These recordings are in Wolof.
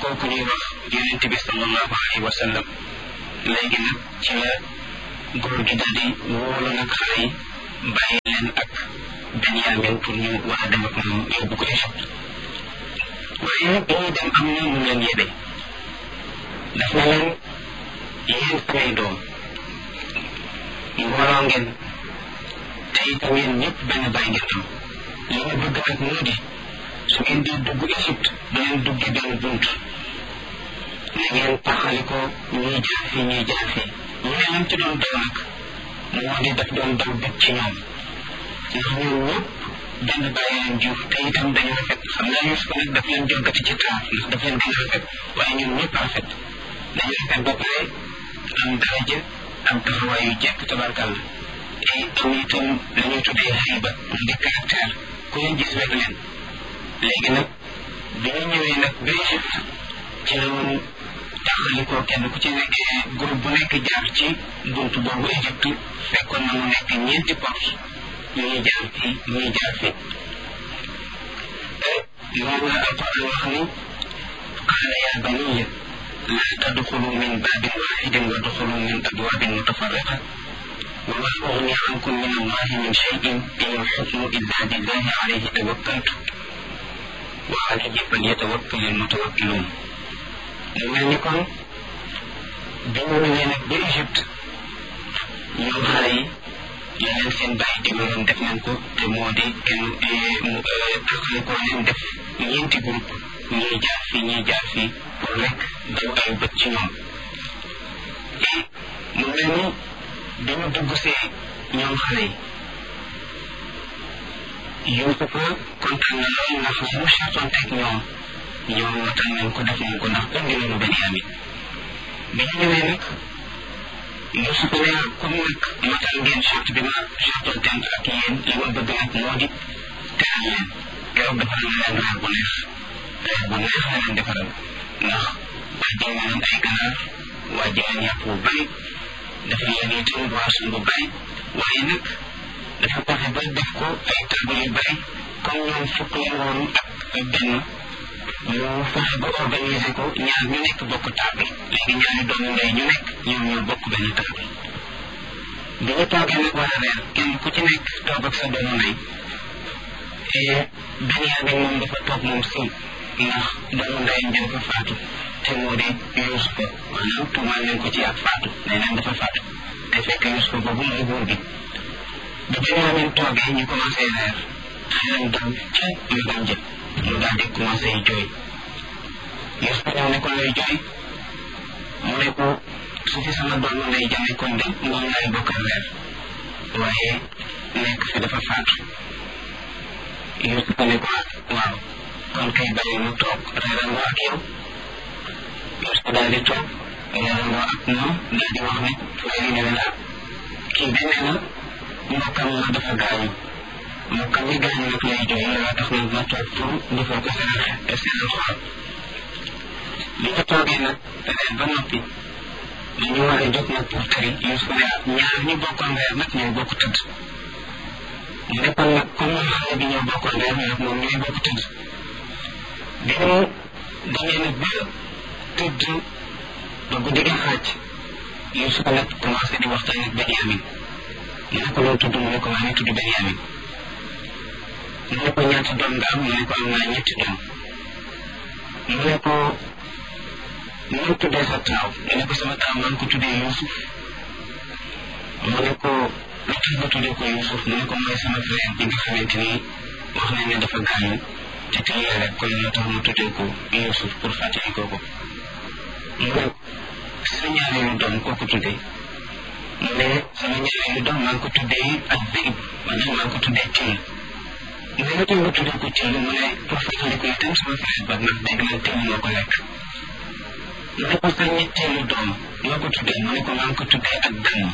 kooku ñuy wax yonent bi sallallahu alayhi wa sallam léegi nag ci la góor gi daal di wóolu nag xale yi bàyyi leen ak Benyamin pour ñu war a dem ak moom yóbbu ko Égypte waaye bi ñuy dem am na mu leen yebe daf na leen yéen samay doom mbooloo ngeen te itam yéen ñëpp benn bàyyi ngeen am li ma bëgg nag moo di su ngeen di dugg Égypte du leen dugge benn bunt na ngeen taxali ko ñuy jaar fii ñuy jaar fii ñu ne lam ci doon daw nag moo di daf doon daw bët ci ñoom ndax ñoom ñëpp benn bàyyi leen jur te itam dañu rafet xam nga Yuusuf nag daf leen joggati ci taar ndax daf leen gën a rafet waaye ñoom ñëpp rafet dañu rafet ba pare am daraja am taxawaay yu jekk tabarkàlla te am itam la ñuy tuddee xayba mu di caractère ku leen gis wet leen léegi nag bi ñu ñëwee nag ba Égypte ci la woon taxalikoo kenn ku ci nekk groupe bu nekk jaar ci buntu boobu Égypte fekkoon na mu nekk ñeenti porte ñuy jaar fii ñuy jaar fii loolu la alquran wax ni qaala yaa baniya laa tadxulu min baabin waaxidin wa duxulu min abwaabin mutafarriqa wa maa ugni ankum min allahi min cheyin in alxukmu illa billahi alayhi tawakkaltu wa alayhi falyatawakkal almutawakkiluun mu mel ni kon bi ñu ñëwee nag ba Égypte ñoom xale yi li leen seen bàyyi digaloon def nañ ko te moo di kenn taxale koo leen def ñeenti groupe ñuy jaar fii ñuy jaar fii pour rek daw ay bët ci ñoom te mu mel ni bi ñu dugg see ñoom xale yi Yuusufa kontaan na lool ndax li mu chartoon teg ñoom ñoom watal nañ ko def nañ ko ndax indi nañu Benyamin bi ñu ñëwee nag Yuusuf ne comme nag matal ngeen charte bi ma chartoon tent ak yéen li ma bëgg nag moo di teral leen keroog defal na leen reer bu neex reer bu neex la leen defaral ndax wàjjal na leen ay ganaar wàjjal leen yàpp bu bari defal leen itam boisson bu bari waaye nag dafa fexe ba def ko ay table yu bari comme ñoom fukk leen woon ak benn mu fexe ba organiser ko ñaar ñu nekk bokk table léegi ñaari doomu ndey ñu nekk ñoom ñoo bokk benn table bi ñu toogee nag war a reer kenn ku ci nekk toog ak sa doomu ndey Benyamin moom dafa toog moom si ndax doomu ndeyam jëm fa faatu te moo di Yuusufa maanaam tuumaal nañ ko ci ak faatu nee nañ dafa faatu te fekk Yuusufa boobu mooy buur bi bi Benyamin toogee ñu commencé reer xelam dal ca magam jëm mu daal di commencé jooy Yuusufa ñëw ne ko lay jooy mu ne ko su fi sama doomu ndey ja nekkoon de moom laay bokkal reer waaye nekk fi dafa faatu Yuusufa ne ko waaw kon kay bàyyi mu toog reerandoo ak yow Yuusufa daal di toog reerandoo ak moom daal di wax ne léegi ne leen ah kii benn na mbokkam ma dafa gaañu mbokkam mi gaañu nag lay jooy looloo tax nag ma toog pour defal ko seen seen xol bi ñu toogee nag reer ba noppi ñu war a jóg nag pour tëri Yuusufa ne ah ñaar ñu bokkoon reer nag ñooy bokk tëdd mu ne kon nag comme ñun xale bi ñoo bokkoon reer nag moom ñooy bokk tëdd bi mu demee nag ba tëdd ba guddi gi xaaj Yuusufa nag commencé di waxtaan ak Benyamin mu ne ko loo tudd mu ne ko maa ngi tudd Benyamin mu ne ko ñaata doom nga am mu ne ko am naa ñetti doom mu ne ko mu ngi tuddee sa taaw mu ne ko sama taaw maa ngi ko tuddee Yuusuf mu ne ko lu tax nga tuddee ko Yuusuf mu ne ko mooy sama frère bi nga xamante ni wax nañ ne dafa gaañu te tey rek kon moo tax mu tuddee ko Yuusuf pour fàttali ko ko mu ne sa ñaareelu doom koo ko tuddee mu ne sama ñaareelu doom maa ngi ko tuddee ak Zeyb maanaam maa ngi ko tuddee Till mu ne lu tax nga tuddee ko Till mu ne pour fàttali ko itam sama frère ba ndax dégg naa Till moo ko lekk mu ne ko sa ñetteelu doom noo ko tuddee mu ne ko maa ngi ko tuddee ak damm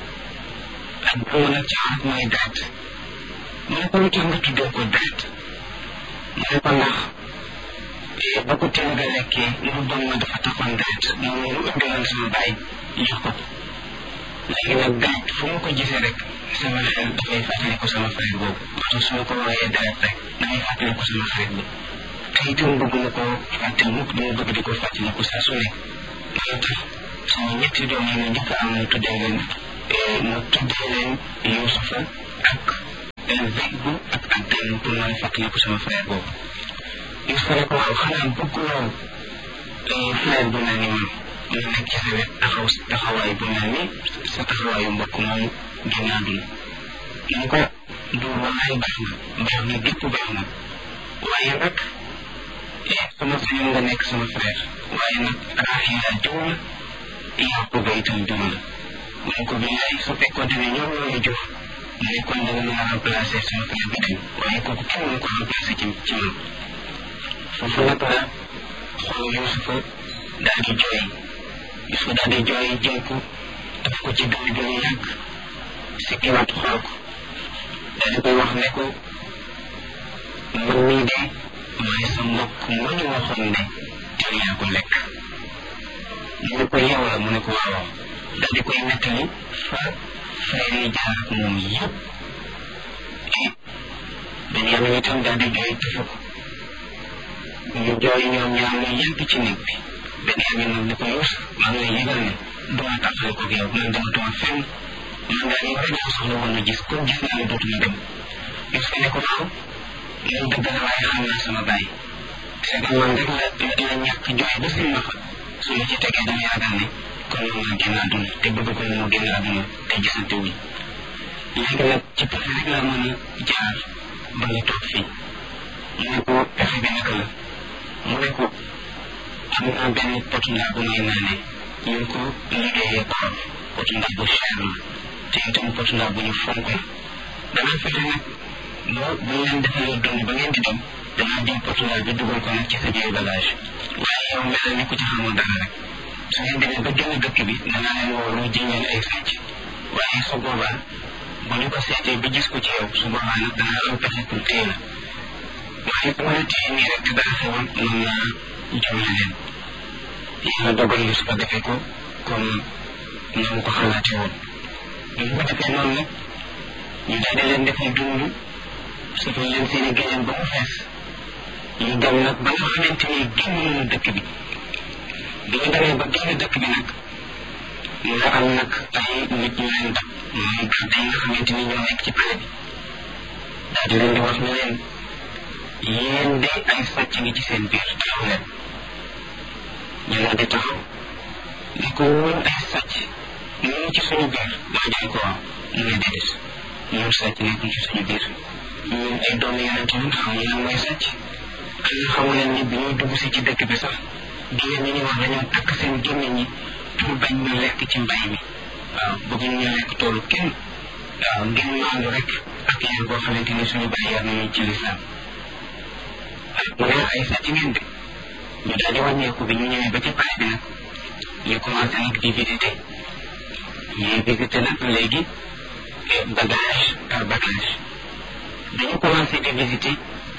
ak damm nag ci arab mooy daat mu ne ko lu tax nga tuddee ko daat mu ne ko ndax ba ko teel nga lekkee mu doon ma dafa taxoon daat moom mu indiloon sama baay jox ko léegi nag daat fu mu ko gisee rek sama xel dafay fàttali ko sama frère boobu moo tax su ma ko wooyee daat rek damay fàttali ko sama xarit bi te itam bëgg na ko fàtte mukk dama bëgg di ko fàttaliku saa su nekk moo tax sama ñetti doom yi ma njëkk am mu tuddee leen mu tuddee leen Yuusufa ak Zeybu ak Abdan pour mën a fàttaliku sama frère boobu Yuusufa ne ko waaw xanaa bëgguloo frère bu mel ni man mu nekk ci sa wet taxaw taxawaay bu mel ni sa taxawaayu mbokk moomu génn àdduna mu ko du wallaay baax na baax na gépp baax na waaye nag sama sañoon nga nekk sama frère waaye nag Raaxila jur la Yaquba itam jur la mu ne ko billaay su fekkoon ne ñoom ñoo ñu jur mu ne kon danga mën a remplacer sama frère bi dem waaye kooku kenn mënu ko remplacer ci ci man foofu nag la xool Yuusufa daal di jooy Yuusufa daal di jooy jël ko daf ko ci dund bi lu yàgg si kiwaat xool ko daal di koy wax ne ko man mii de maay sa mbokk ma ñu waxoon ne yow yaa ko lekk mu ne ko yow la mu ne ko waaw daal di koy nettali fa frère yi jaar ak moom yëpp Benyamin itam daal di jooy tëfu ko ñu jooy ñoom ñaar ñu yàgg ci néeg bi Benyamin nag ne ko Yuusuf maa ngi lay yëgal ne duma tàqale ko yow man dama tuma fenn man daal yow rek laa soxla woon na gis comme gis naa ne dootuma dem Yuusuf ne ko waaw loolu dëgg la waaye xam naa sama baay c'est que man rek la la ñàkk jooy ba seen maxa su ma ci tegee dama yaakaar ne kon moom maa génn àdduna te bëgg ko mu génn àdduna te gisante wuñ léegi nag ci pexe rek laa mën a jaar ba nga toog fii mu ne ko pexe bi naka la mu ne ko am naa benn potu ndaa bu may naanee ñu ngi ko liggéeyee koor potu ndaa bu cher la te itam potu ndaa bu ñu fonk la danaa fexe nag boo bu ñu leen defalee dund ba ngeen di dem danaa jël potu ndaa bi dugal ko nag ci sa biir bagage waaye yow mel ni ku ci xamul dara rek su ngeen demee ba génn dëkk bi danaa leen woo lu jiñeen ay sàcc waaye su boobaa bu ñu ko seetee ba gis ko ci yow su boobaa nag danaa am pexe pour téye la waaye bu ma la téye nii rek te dara xewoon mën naa jëmle leen yàlla dogal yi su ko defee ko comme na mu ko xalaatee woon bu ñu ko defee noonu nag ñu daal di leen defal dund safal leen seen i géneen ba mu fees ñu dem nag ba nga xamante ni génn nañu dëkk bi bi ñu demee ba génn dëkk bi nag nga am nag ay nit ñu leen dab mooy garde yi nga xamante ni ñoo nekk ci pale bi daal di leen di wax ne leen yéen de ay sàcc ngi ci seen biir taxaw leen ñu daal di taxaw ne ko woon ay sàcc ñu ngi ci suñu biir waa jaay ko waaw mu ne déedéet ñun sàcc nekkuñ ci suñu biir ñun ay doomu yonente ñun xamuñu lan mooy sàcc xanaa xamu leen ni bi ñuy dugg si ci dëkk bi sax jigéen ñi ñu wax dañoo takk seen gémmiñ ñi pour bañ ñu lekk ci mbay mi waaw bëgguñ ñu lekk toolu kenn waaw ngeen maandu rek ak yar boo xamante ni suñu bàyyi yar nañu ci lislaam mu ne ay sàcc ngeen de ñu daal di wàññeeku bi ñu ñëwee ba ci pale bi nag ñu commencé nag di visité ñuy visité nag léegi bagage par bagage dañu commencé di visité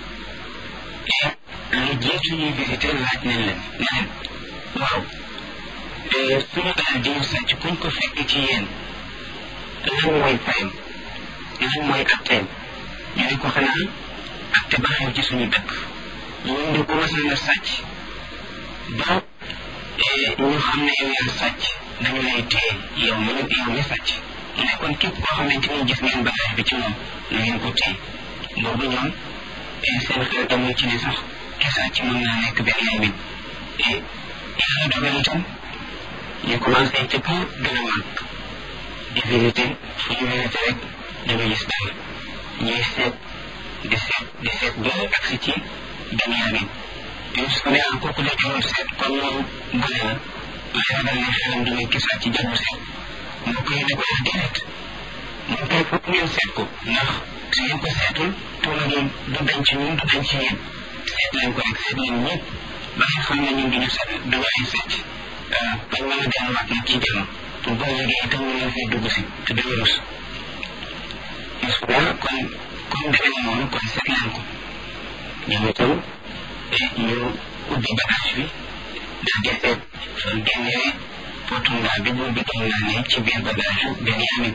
lu jiitu ñuy visité laaj nañ leen ne leen waaw suñu daal di ñu sàcc kuñ ko fekk ci yéen lan mooy fayam lan mooy atteem ñu ne ko xanaa atte ba xew ci suñu dëkk ñun de commencé na sàcc ba ñu xam ne yow yaa sàcc dañu lay téye yow mi yow mi sàcc mu ne kon képp koo xamante ni gis ngeen bagage bi ci moom na ngeen ko téye boobu ñoom seen xel demul ci ne sax ki sàcc mën naa nekk benn yamin yàlla dogal itam ñu commencé ci kaw gën a màgg di visité fu ñu visité rek dañu gis dara ñuy seet di seet di seet ba agsi ci benn yamin Yusuf ne ah kooku de jarul seet kon moom gone la waaye ragal ne xelam du nekk sàcc jarul seet moo koy ne ko yaa déedéet moom kay foog ngeen seet ko ndax su ngeen ko seetul tuuma gi du dañ ci ñun du dañ ci yéen seet leen ko rek seet leen ñëpp ba nga xam ne ñun duñu seet duñu ay sàcc bañ mën a delluwaat nag ci jàmm pour boo liggéey itam ñu leen fay dugg si te duñu rus Yusuf ne kon comme demee na noonu kon seet leen ko ñoom itam ñu ubbi bagage bi daal di seet fan génnee potu ndaa bi boobu doon naa ne ci biir bagage yu Benyamin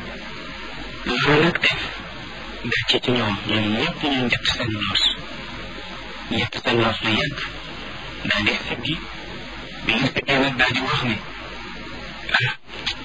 loolu nag def gàcce ci ñoom ñoom ñëpp ñu njëkk seen noos yett seen loos lu yàgg daal di siggi bi ñu siggee nag daal di wax ne ah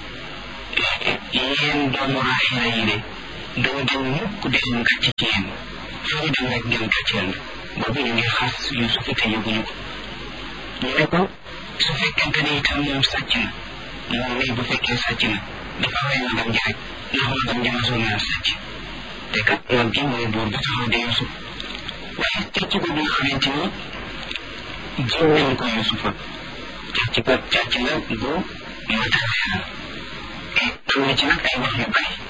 yéen doomu Raaxila yi de doo dem mukk di am gàcce ci yéen fu ñu dem rek ngeen gàcceel na boobu ñu ngi xas Yuusuf te yëguñu ko ñu ne ko su fekkente ne itam moom sàcc na moom mii bu fekkee sàcc na dafa rey magam ji rek ndax magam ji mosul naa sàcc te kat mag gi mooy buur ba taxaw de Yuusuf waaye càcc boobu nga xamante ni jiw nañ ko Yuusufa càcc ko càcc la bu matériel am na ci nag ay wax yu bari